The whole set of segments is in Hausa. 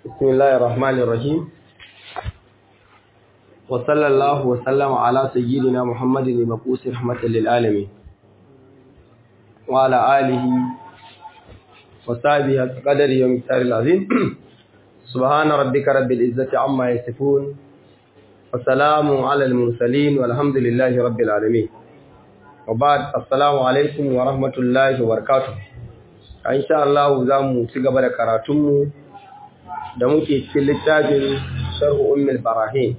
بسم الله الرحمن الرحيم وصلى الله وسلم على سيدنا محمد المبعوث رحمة للعالمين وعلى آله وصحبه قدر يوم التار العظيم سبحان ربك رب العزة عما يصفون وسلام على المرسلين والحمد لله رب العالمين وبعد السلام عليكم ورحمة الله وبركاته إن شاء الله زامو سيغبر كراتمو da muke cikin littafin sharhu ummul barahin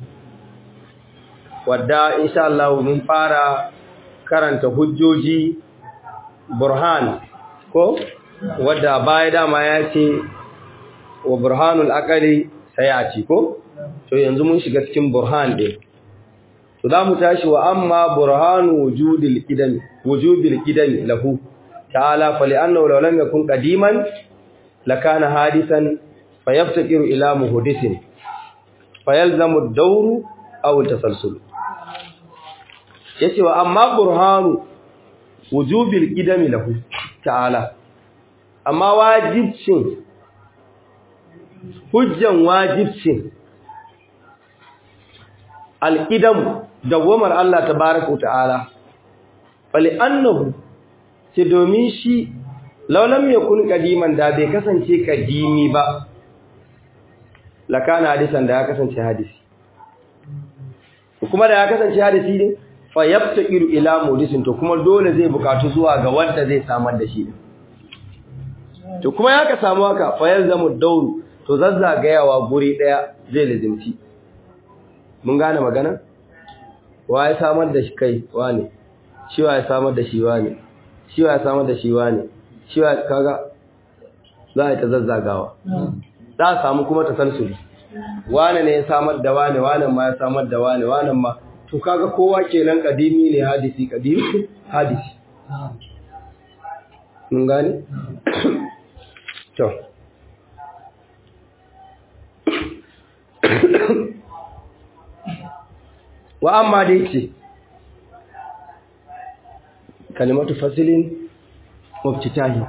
wadda insha Allah mun fara karanta hujjoji burhan ko wadda baya dama ya ce wa burhanul aqali sayati ko to yanzu mun shiga cikin burhan din to za mu tashi wa amma burhanu wujudil qidam wujubil qidam lahu ta'ala fa li'annahu law lam yakun qadiman lakana hadisan فيفتقر إلى محدث فيلزم الدور أو التسلسل yace wa amma burhanu wujubil qidami lahu ta'ala amma wajibcin hujjan wajibcin alqidam dawamar Allah tabaaraka ta'ala fali annahu ce domin shi law lam yakun qadiman da bai kasance kadimi ba lakana hadisan da ya kasance hadisi kuma da ya kasance hadisi ne fa yabtaqiru ila mudisin to kuma dole zai bukatu zuwa ga wanda zai samar da shi to kuma ya ka samu haka fa yalzamu dawru to zazzagayawa guri daya zai lazimci mun gane magana wa ya samar da shi kai wane shi wa ya samar da shi wane shi wa ya samar da shi wane shi wa kaga za a ta zazzagawa za a samu kuma tasalsuli wane ne ya samar da wane wane ma ya samar da wane wane ma to kaga kowa kenan kadimi ne hadisi kadimi hadisi mun gane to wa amma da yake kalimatu fasilin mubtitahi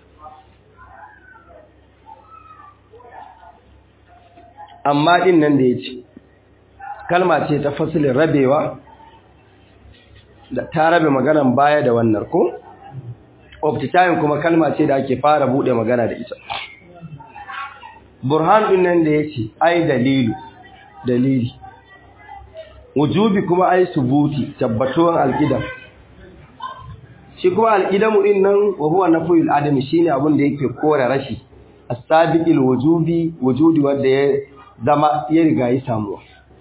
amma din nan da ya ce kalma ce ta fasilin rabewa da ta rabe maganan baya da wannan ko optitayin kuma kalma ce da ake fara bude magana da ita burhan din nan da ya ce ai dalilu dalili wujubi kuma ai subuti tabbatuwan alqidam shi kuma alqidamu din nan wa huwa nafyul adami shine abin da yake kore rashi as-sabiqil wujubi wujudi wanda ya zama ya riga yi samuwa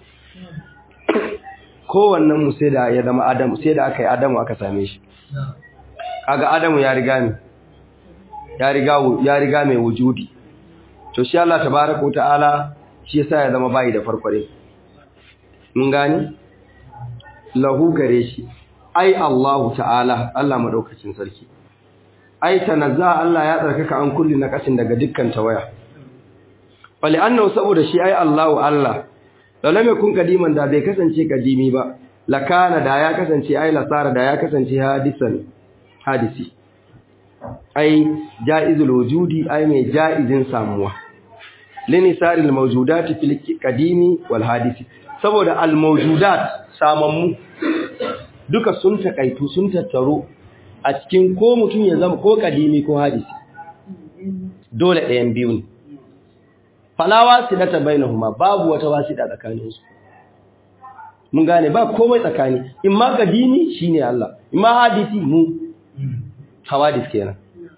kowannen mu sai da ya zama adamu sai da aka yi adamu aka same shi kaga adamu ya riga ne ya riga ya riga mai wujudi to shi Allah tabaaraka ta'ala shi yasa ya zama bai da farkware mun gani lahu gare shi ai Allahu ta'ala Allah madaukakin sarki ai tanazza Allah ya tsarkaka an kulli na kasin daga dukkan tawaya wali annahu saboda shi ai Allahu Allah lalam yakun kadiman da bai kasance kadimi ba lakana da ya kasance ai lasara da ya kasance hadisan hadisi ai jaizul wujudi ai mai jaizin samuwa linisaril mawjudati fil qadimi wal hadisi saboda al mawjudat samammu duka sun takaitu sun tattaro a cikin ko mutum ya zama ko kadimi ko hadisi dole ɗayan biyu ne fala wasilata bainahuma babu wata wasida tsakaninsu mun gane ba komai tsakani in ma kadimi shine Allah in ma hadisi mu hawadis kenan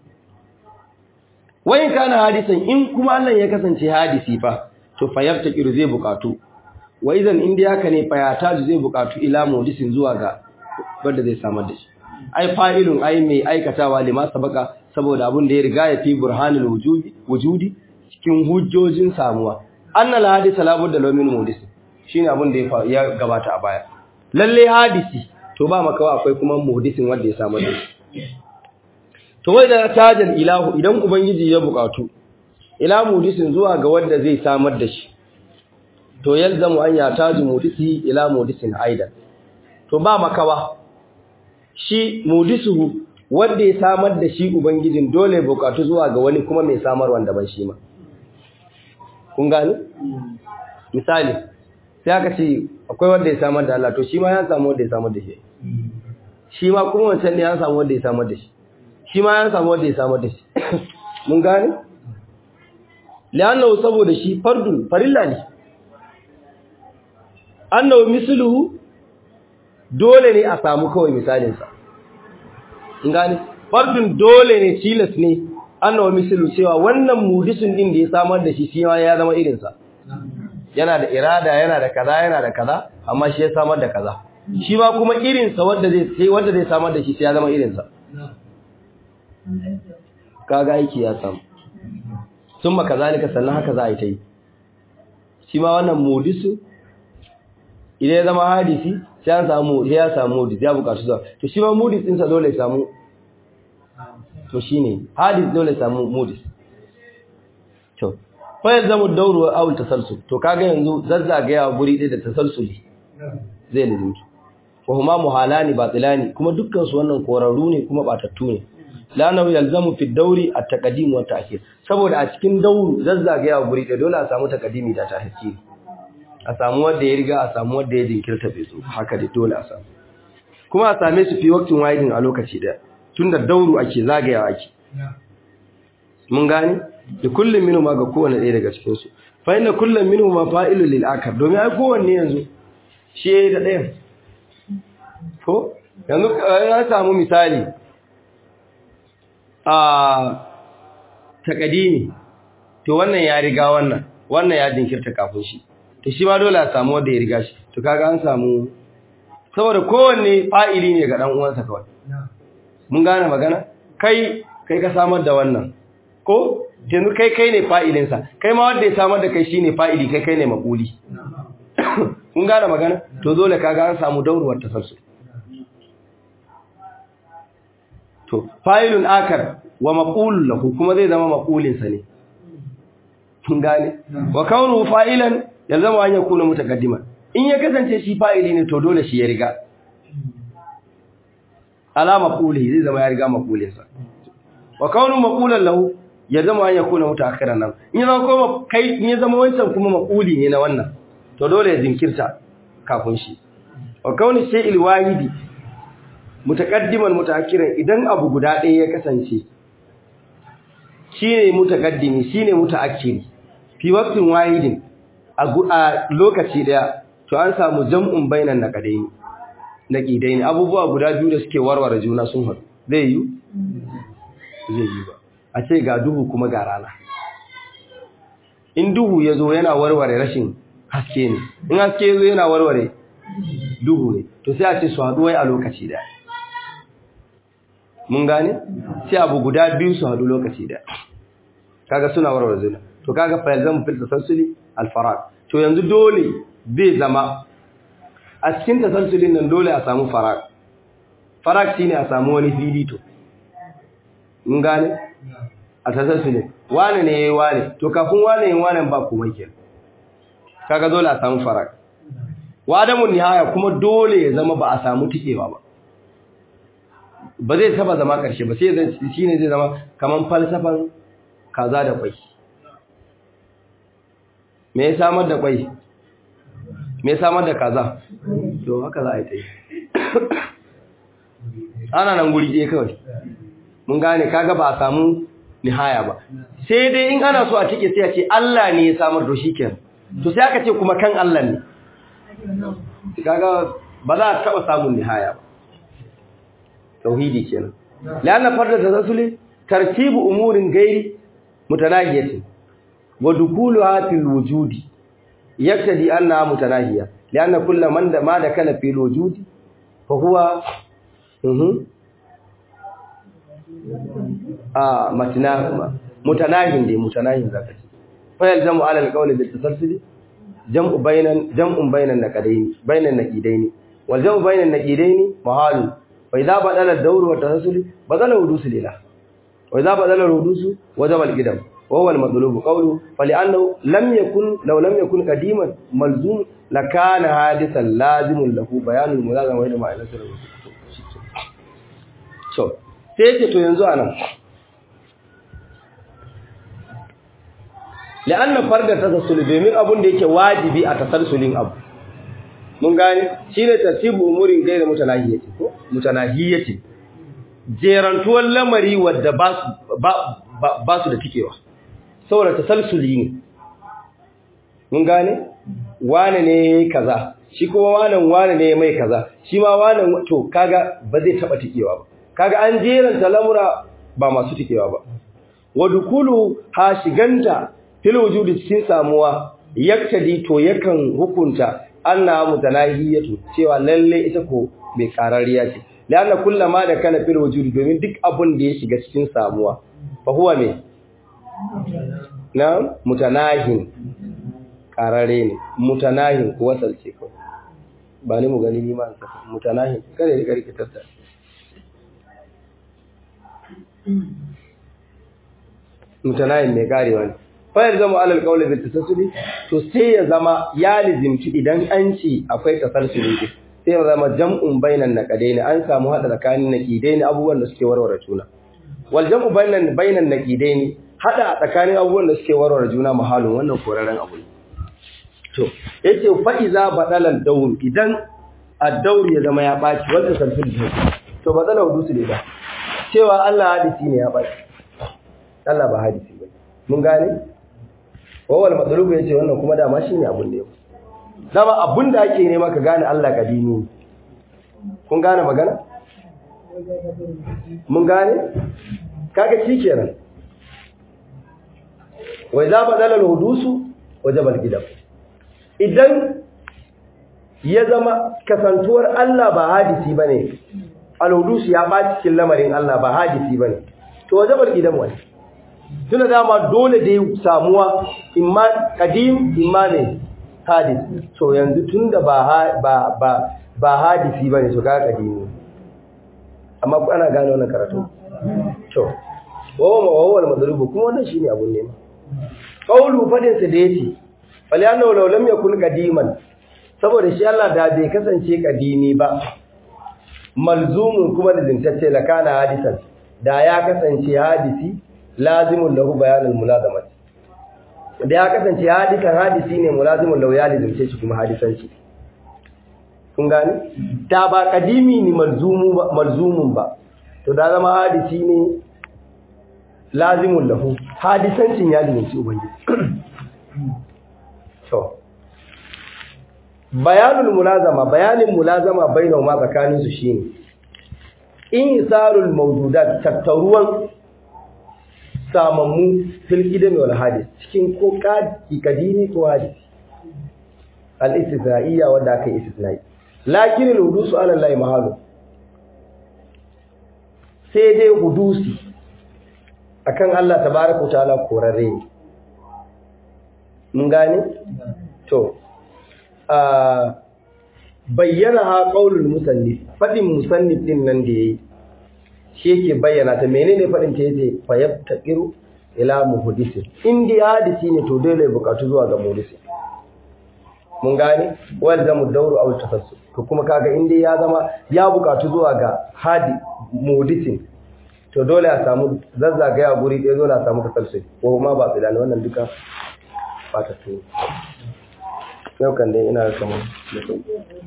wayin kana hadisan in kuma Allah ya kasance hadisi fa to fa yaftakiru zai bukatu wa idan inda haka ne fa ya taju zai bukatu ila mudisin zuwa ga wanda zai samar da shi ai fa'ilun ai mai aikatawa lima sabaka saboda abun da ya riga ya fi burhanul wujudi wujudi cikin hujjojin samuwa annal hadisa la budda lamin mudis shine abin da ya gabata a baya lalle hadisi to ba makawa akwai kuma muhdisin wanda ya samu shi to wai da tajal ilahu idan ubangiji ya bukatu ila muhdisin zuwa ga wanda zai samar da shi to yalzamu an ya taju muhdisi ila muhdisin aidan to ba makawa shi muhdisuhu wanda ya samar da shi ubangijin dole bukatu zuwa ga wani kuma mai samar wanda ban shi ma kun gani misali sai aka ce akwai wanda ya samar da Allah to shi ma ya samu wanda ya samar da shi shi ma kuma wancan ne ya samu wanda ya samar da shi shi ma ya samu wanda ya samar da shi mun gane li'annahu saboda shi fardu farilla ne annahu misluhu dole ne a samu kawai misalin sa mun gane fardun dole ne tilas ne annahu mislu cewa wannan mudisin din da ya samar da shi shi ma ya zama irin sa yana da irada yana da kaza yana da kaza amma shi ya samar da kaza shi ma kuma irin sa wanda zai sai wanda zai samar da shi sai ya zama irin sa kaga aiki ya samu sun maka zalika sannan haka za a yi ta yi shi ma wannan mudisu idan ya zama hadisi sai an samu sai ya samu mudis ya bukatu zuwa to shi ma mudis ɗinsa dole ya samu to shi ne hadis dole ya samu mudis to fayar zama dauruwar awul tasalsul to kaga yanzu zazzagaya guri ɗaya da tasalsuli zai lizinki wa huma muhalani batilani kuma dukkan su wannan korarru ne kuma batattu ne lanahu yalzamu fi dauri at-taqdim wa ta'khir saboda a cikin dauru zazzagaya guri da dole a samu taqdimi da ta'khir a samu wanda ya riga a samu wanda ya jinkirta bai zo haka dai dole a samu kuma a same su fi waqtin wahidin a lokaci daya tunda dauru ake zagayawa ake mun gane da kullum minhu ma ga kowanne ɗaya daga cikin su fa inna kullum minhu ma fa'ilun lil akar domin ai kowanne yanzu shi yayi da ɗayan ko yanzu ya samu misali a takadimi to wannan ya riga wannan wannan ya jinkirta kafin shi to shi ma dole a samu wanda ya riga shi to kaga an samu saboda kowanne fa'ili ne ga dan uwansa kawai mun gane magana kai kai ka samar da wannan ko yanzu kai kai ne fa'ilin sa kai ma wanda ya samar da kai shine fa'ili kai kai ne makuli mun gane magana to dole kaga an samu dauruwar tasassul to fa'ilun akar wa maqul lahu kuma zai zama maqulin sa ne kun gane wa kaunu fa'ilan ya zama an yakuna mutaqaddima in ya kasance shi fa'ili ne to dole shi ya riga ala maquli zai zama ya riga maqulin sa wa kaunu maqulan lahu ya zama an yakuna mutaakhiran nan in ya zama kuma kai in ya zama wancan kuma maquli ne na wannan to dole ya zinkirta kafin shi wa kaunu shay'il wahidi mutaqaddiman mutaakhiran idan abu guda ɗaya ya kasance shine mutaqaddimi shine mutaakhiri fi waqtin wahidin a lokaci daya to an samu jam'un bainan naqadaini naqidaini abubuwa guda biyu da suke warware juna sun haɗu zai yi zai yi ba a ce ga duhu kuma ga rana in duhu yazo yana warware rashin haske ne in haske yazo yana warware duhu ne to sai a ce su haɗu wai a lokaci daya mun gane sai abu guda biyu su haɗu lokaci daya kaga suna warware juna to kaga fa yalzamu fil tasalsuli al faraq to yanzu dole bai zama a cikin tasalsulin nan dole a samu faraq faraq shine a samu wani fili to mun gane a tasalsulin wane ne yayi wane to kafin wane yin wane ba komai kenan kaga dole a samu faraq wa adamu nihaya kuma dole ya zama ba a samu tikewa ba ba zai taba zama karshe ba sai shine zai zama kaman falsafan kaza da kwai me ya samar da kwai me ya samar da kaza to haka za a yi ta yi ana nan guri ɗaya kawai mun gane kaga ba a samu nihaya ba sai dai in ana so a cike sai a ce Allah ne ya samar da shi kenan to sai aka ce kuma kan Allah ne kaga ba za a taɓa samun nihaya ba tauhidi kenan la'anna farda tasasuli tartibu umurin gairi mutanahiyatin wa dukuluha fil wujudi yaktadi annaha mutanahiya lianna kullu man da ma dakala fil wujudi fa huwa mhm ah matna mutanahin dai mutanahin zaka ce fa yalzamu ala alqawli bil tasalsul jam'u bainan jam'un bainan naqadaini bainan naqidaini wal jam'u bainan naqidaini mahal fa idha badala ad-dawr wa tasalsul badala wudusul ilah wa idha badala al-wudusu wajaba al-qidam وهو المطلوب قوله فلأنه لم يكن لو لم يكن قديما ملزوم لكان حادثا لازم له بيان الملازمه وين ما ila sirri so sai ce to yanzu anan la'anna farda tasassul domin abun da yake wajibi a tasalsulin abu mun gane shine tartibu umurin gaira mutanahiyati ko mutanahiyati jerantuwar lamari wadda ba su ba su da tikewa saboda tasalsuli ne mun gane wane ne kaza shi kuma wanan wane ne mai kaza shi ma wanan to kaga ba zai taba tikewa ba kaga an jeranta lamura ba masu tikewa ba wa dukulu ha shiganta fil wujudi cikin samuwa yaktadi to yakan hukunta anna mutanahiyatu cewa lalle ita ko mai karariya ce lana kullama da kana fil wujudi domin duk abun da ya shiga cikin samuwa fa huwa me na mutanahin karare ne mutanahin ko wasalce ko ba ni mu gani ni ma saka mutanahin kare da karki tatta mutanahin mai karewa ne fayar zama alal qawli bil tasassuli to sai ya zama ya lizimci idan an ci akwai tasassuli sai ya zama jam'un bainan naqadaini an samu hada tsakanin naqidaini abubuwan da suke warware juna wal jam'u bainan bainan naqidaini hada tsakanin abubuwan da suke warware juna mahalun wannan koraren abu ne to yace fa iza badala daur idan ad-daur ya zama ya baci wanda sarfin to badala hudusu ne ba cewa Allah hadisi ne ya baci Allah ba hadisi ba mun gane wawal matsalubu yace wannan kuma dama shine abun da yau dama abun da ake nema ka gane Allah kadimi kun gane magana mun gane kaga shikenan wai za ba dalal hudusu wajabal gidam idan ya zama kasantuwar Allah ba hadisi bane al-hudusu ya ba cikin lamarin Allah ba hadisi bane to wajabal gidam wani tuna dama dole da samuwa imma kadim imma ne hadis to yanzu tunda ba ba ba ba hadisi bane to ga kadimi amma ku ana gane wannan karatu to wawa wawa al-madrubu kuma wannan shine abun ne qawlu fadin sa da yace falyana law lam yakun qadiman saboda shi Allah da bai kasance kadimi ba malzumun kuma da zintacce lakana hadisan da ya kasance hadisi lazimun lahu bayanul mulazamati da ya kasance hadisan hadisi ne mulazimun lahu ya lazimce shi kuma hadisanci kun gani da ba kadimi ne malzumu ba malzumun ba to da zama hadisi ne lazimun lahu hadisancin ya lazimci ubangiji to bayanul mulazama bayanin mulazama bainahuma tsakanin su shine in isarul mawjudat tattaruwan samammu fil idami wal hadis cikin ko kadini ko hadis al istithnaiyya wanda aka yi istithnai lakin al hudusu ala allahi mahalu sai dai hudusi akan Allah tabaaraka ta'ala korarre mun gane to a bayyana ha qaulul musannif fadin musannif din nan da yayi shi yake bayyana ta menene fadin ta yace fa yabtaqiru ila muhdisi in dai hadisi ne to dole bukatu zuwa ga muhdisi mun gane wal zamu dauru aw tafassul to kuma kaga in dai ya zama ya bukatu zuwa ga hadi muhdisi to dole a samu zazzagaya guri ɗaya dole a samu tafassul ko ma ba tsilani wannan duka ba ta tuwo yau kan dai ina kamar da sauki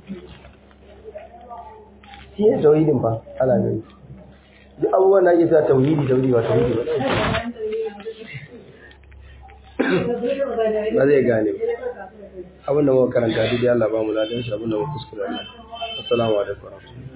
shi ne tauhidin fa ana gani duk abubuwan da ake sa tauhidi tauhidi ba tauhidi ba ba zai gane abinda muka karanta duk Allah ba mu ladan shi abinda muka kuskure Allah assalamu alaikum